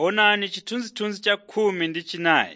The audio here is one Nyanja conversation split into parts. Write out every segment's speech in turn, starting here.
Onani chithunzithunzi cha khumi ndi chinayi.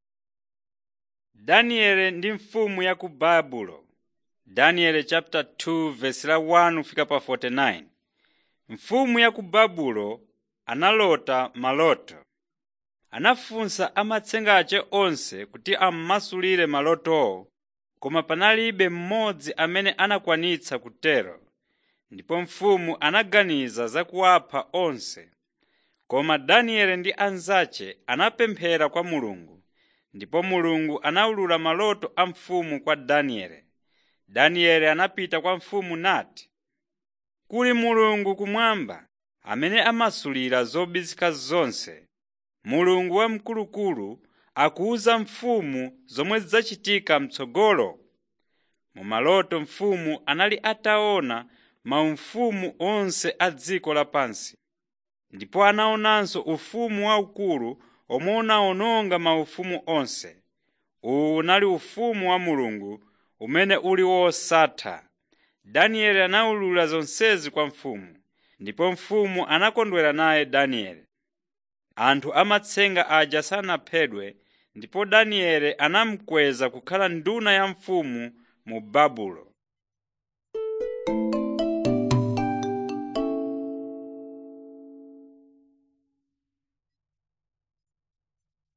Danieli ndi mfumu ya ku Babulo Daniel chapter 2 verse la 1 kufika pa 49. Mfumu ya ku Babulo analota maloto. Anafunsa amatsenga ace onse kuti ammasulire malotowo, koma panalibe mmodzi amene anakwanitsa kutero. Ndipo mfumu anaganiza za kuwapha onse. Koma Danieli ndi anzace anapemphera kwa Mulungu, ndipo Mulungu anawulula maloto a mfumu kwa Danieli. Danieli anapita kwa mfumu nati, “Kuli Mulungu kumwamba amene amasulira zobisika zonse. Mulungu wamkulukulu akuwuza mfumu zomwe zidzachitika m'tsogolo.” Mu maloto mfumu anali ataona maufumu onse a dziko lapansi, ndipo anaonanso ufumu waukulu omwe unawononga maufumu onse. Uwu unali ufumu wa Mulungu umene uli wosatha. Danieli anawulula zonsezi kwa mfumu, ndipo mfumu anakondwera naye Danieli. Anthu amatsenga aja sanaphedwe, ndipo Danieli anamukweza kukhala nduna ya mfumu mu Babulo.